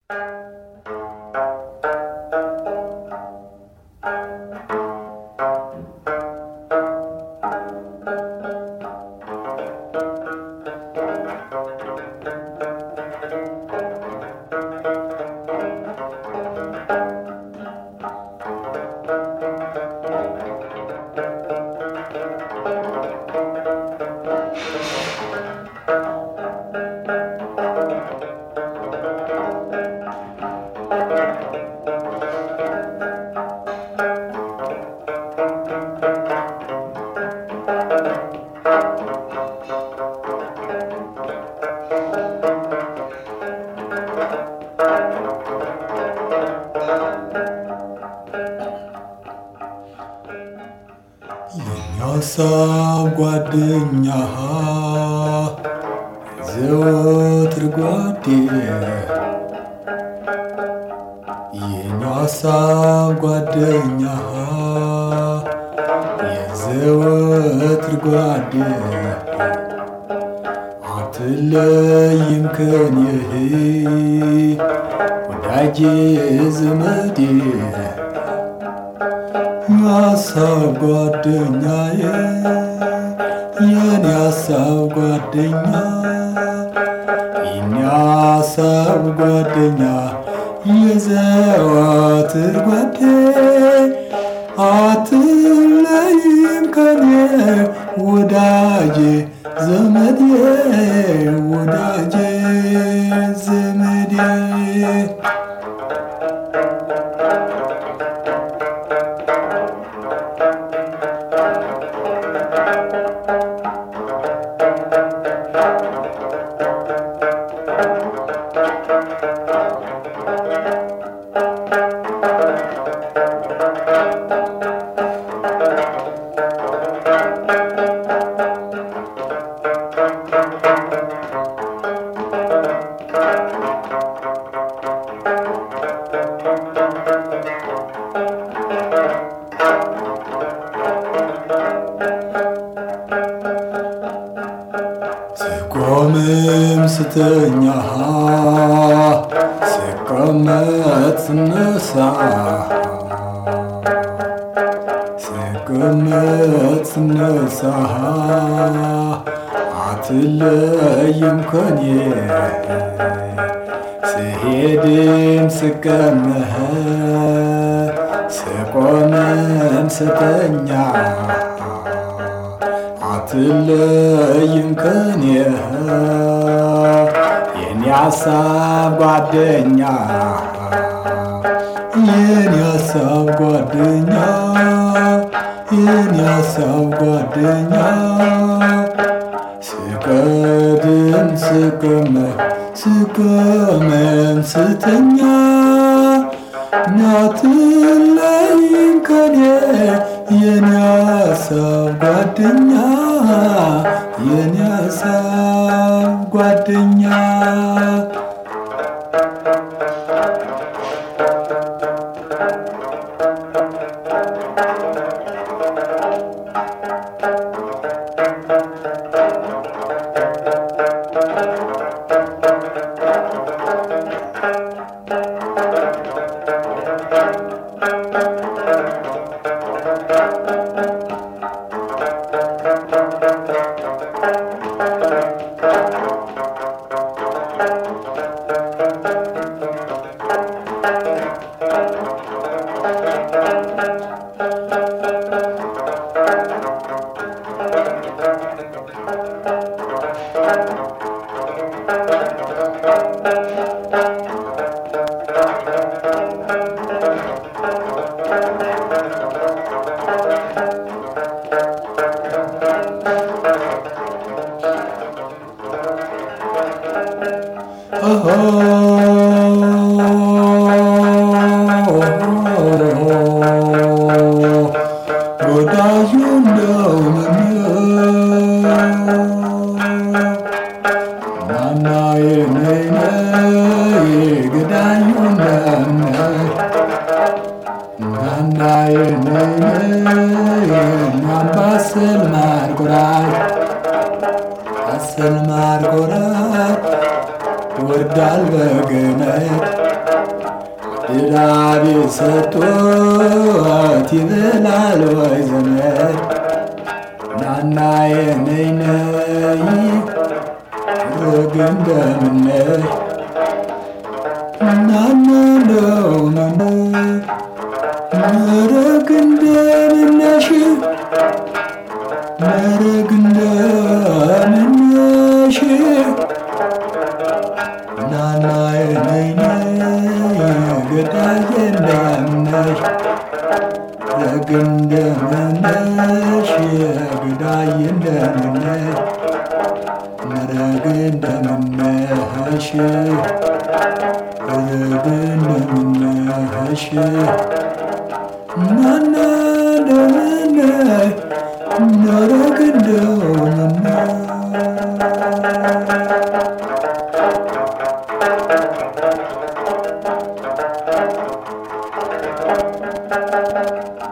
የሀሳብ ጓደኛ ዘወትር ጓዴ የኛ ሀሳብ ጓደኛ የዘወትር ጓዴ አትለይም ከኔህ ወዳጄ ዘመዴ የሀሳብ ጓደኛዬ የኔ ሀሳብ ጓደኛ የኔ ሀሳብ ጓደኛ የዘወትር ጓዴ አትለይም ከኔ ወዳጄ ዘመዴ ወዳጄ ዘመዴ ስቆምም ስተኛ ስቀመጥ ስነሳ ስቀመጥ ስነሳ አትለይም ከኔ ስሄድም ስቀመህ ስቆምም ስተኛ አትለይም ከኔ የኔ ሀሳብ ጓደኛ የኔ ሀሳብ ጓደኛ የኔ ሀሳብ ጓደኛ ስቀድም ስቀመጥ ስቀመም ስተኛ ናትለይም ከኔ የኔ ሀሳብ ጓደኛ የኔ ሀሳብ ጓደኛ ወዳጁ ነው ናናዬ ነይ ነይ ገዳዩ ነይ ናናዬ ነይ ነይ ናምባሰል ማርጎራይ አሰል ማርጎራይ ይወርዳል በገመድ ድዳ ቢሰጡት ይበላል ወይ ዘመድ ናና የነይ ነይ ርግ እንደምነሽ ናና እንደውነነ መረግ እንደምነሽ መረግ እንደምነሽ ናና የነይ ነይ ገዳዬ እንደምነሽ ረግ እንደምነሽ ገዳዬ እንደምነሽ መረግ እንደምነሽ ረግ እንደምነሽ ናና እንደምነሽ መረግ እንደምነሽ